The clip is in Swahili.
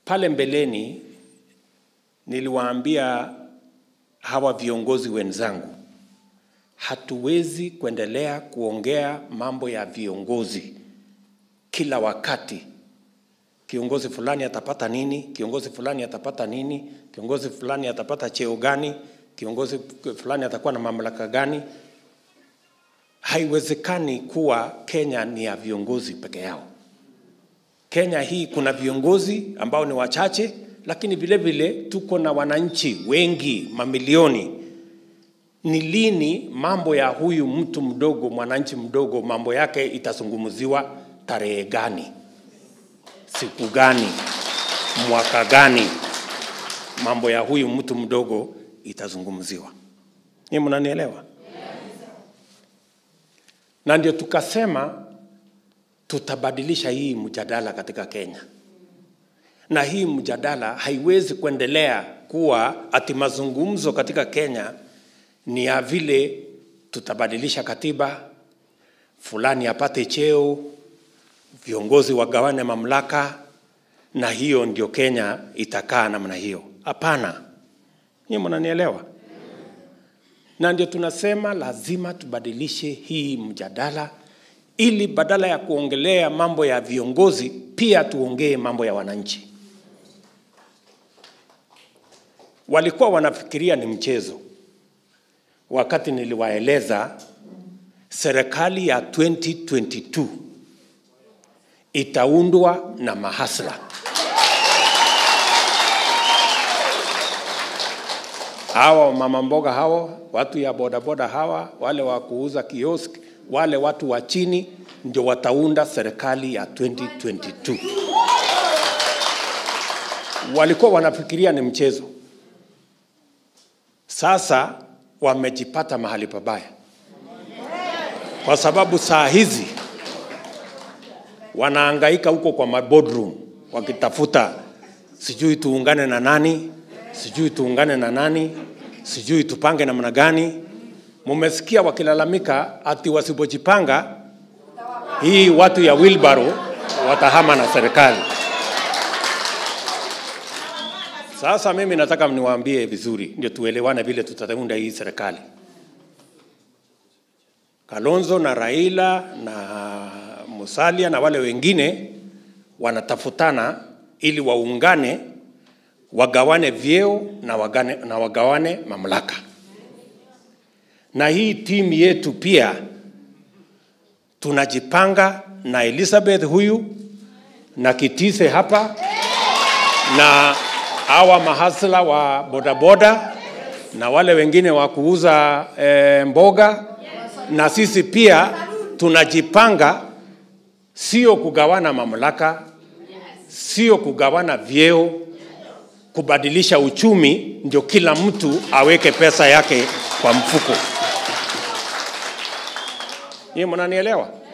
Pale mbeleni niliwaambia hawa viongozi wenzangu, hatuwezi kuendelea kuongea mambo ya viongozi kila wakati. Kiongozi fulani atapata nini? Kiongozi fulani atapata nini? Kiongozi fulani atapata cheo gani? Kiongozi fulani atakuwa na mamlaka gani? Haiwezekani kuwa Kenya ni ya viongozi peke yao. Kenya hii kuna viongozi ambao ni wachache, lakini vile vile tuko na wananchi wengi, mamilioni. Ni lini mambo ya huyu mtu mdogo, mwananchi mdogo, mambo yake itazungumziwa? Tarehe gani? Siku gani? Mwaka gani? Mambo ya huyu mtu mdogo itazungumziwa. Ni mnanielewa? Na ndio tukasema tutabadilisha hii mjadala katika Kenya, na hii mjadala haiwezi kuendelea kuwa ati mazungumzo katika Kenya ni ya vile tutabadilisha katiba, fulani apate cheo, viongozi wagawane mamlaka, na hiyo ndio Kenya itakaa namna hiyo. Hapana, nyinyi mnanielewa? Na ndio tunasema lazima tubadilishe hii mjadala ili badala ya kuongelea mambo ya viongozi pia tuongee mambo ya wananchi. Walikuwa wanafikiria ni mchezo wakati niliwaeleza serikali ya 2022 itaundwa na mahasla. Hawa mama mboga hawa, watu ya bodaboda hawa, wale wa kuuza kiosk, wale watu wa chini ndio wataunda serikali ya 2022. Walikuwa wanafikiria ni mchezo. Sasa wamejipata mahali pabaya, kwa sababu saa hizi wanaangaika huko kwa maboardroom wakitafuta, sijui tuungane na nani, sijui tuungane na nani, sijui tupange namna gani. Mumesikia wakilalamika ati wasipojipanga hii watu ya wheelbarrow watahama na serikali. Sasa mimi nataka mniwaambie vizuri, ndio tuelewane vile tutaunda hii serikali. Kalonzo na Raila na Musalia na wale wengine wanatafutana ili waungane, wagawane vyeo na, wagane, na wagawane mamlaka. Na hii timu yetu pia tunajipanga na Elizabeth huyu na Kitise hapa na hawa mahasla wa bodaboda na wale wengine wa kuuza e, mboga na sisi pia tunajipanga, sio kugawana mamlaka, sio kugawana vyeo, kubadilisha uchumi, ndio kila mtu aweke pesa yake kwa mfuko. Nyie mnanielewa?